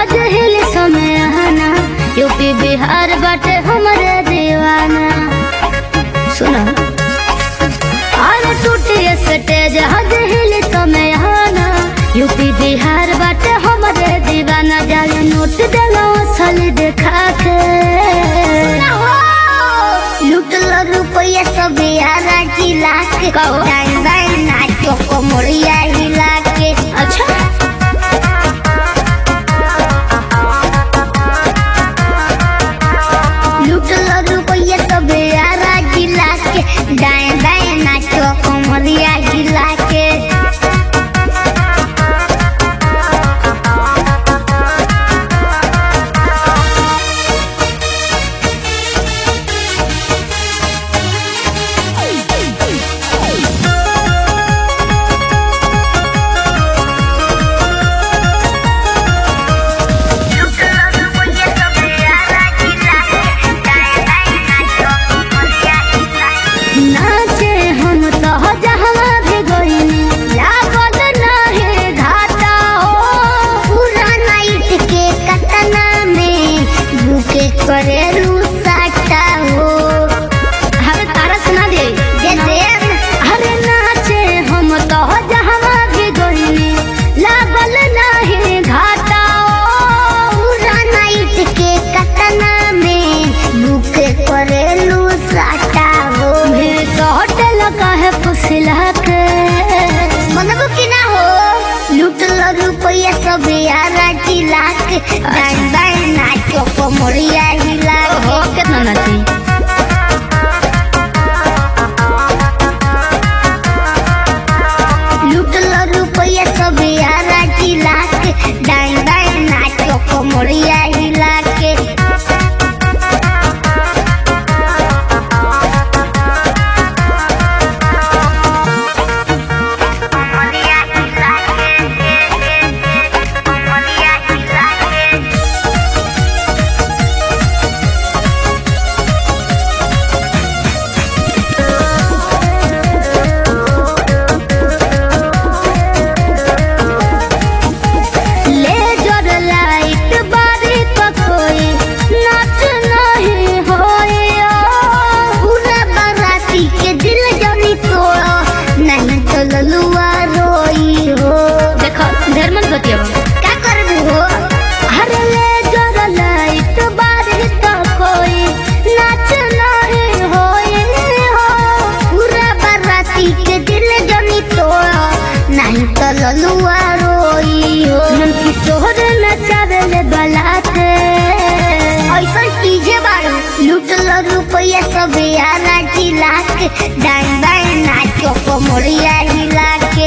जहाज हिल समय आना यूपी बिहार बाटे हमरे दीवाना सुना अरे टूटे स्टेज जहाज हिल समय आना यूपी बिहार बाटे हमरे दीवाना जाले नोट देलो असल देखा के लुटल रुपया सब यारा जिला के कहो। डाइन बाइन नाचो को मोरिया हिला के अच्छा लुटल रुपया सब यारा जिला के डाइन बाइन नाचो को मोरिया हिला के नाचे हम तो जहाँ भी गईनी लागल नाहे घाटा हो पूरा नाइट के कतना में भूखे करे रूसाटा हो हमें तारा सुना दे दे देम अरे नाचे हम तो जहाँ भी गईनी लागल नाहे घाटा हो पूरा नाइट के कतना में भूखे करे रूसाटा हो भेस होटल का है फुसला के मनबो की ना हो लुटल रुपया सब यारा जिला के डाइन बाइन नाचो को मोरिया हिला हो कितना नाची लुटल रुपया सब यारा जिला के डाइन बाइन नाचो को मोरिया हिला के मोरिया हिला के मोरिया हिला के लेजर लाइट बारी पकोई नाच नहीं होए पूरा बाराती के दिल जमी तोड़ो नहीं तो ललुआ रोई हो देखो ढेर मन बतिया क्या करबू हो अरे लेजर लाइट बारी पकोई नाच नहीं होए हो पूरा बाराती के दिल जमी तोड़ो नहीं तो ललुआ रोई हो मन किशोर नचावे बलाते ऐसा कीजे बारू लुटल रुपया सब यारा जिला के डाइन बाइन नाचो को मोरिया हिला के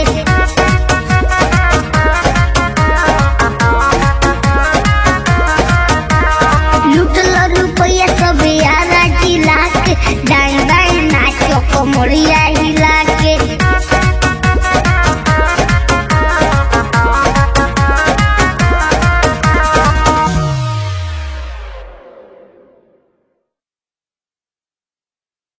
लुटल रुपया सब यारा जिला के डाइन बाइन नाचो को मोरिया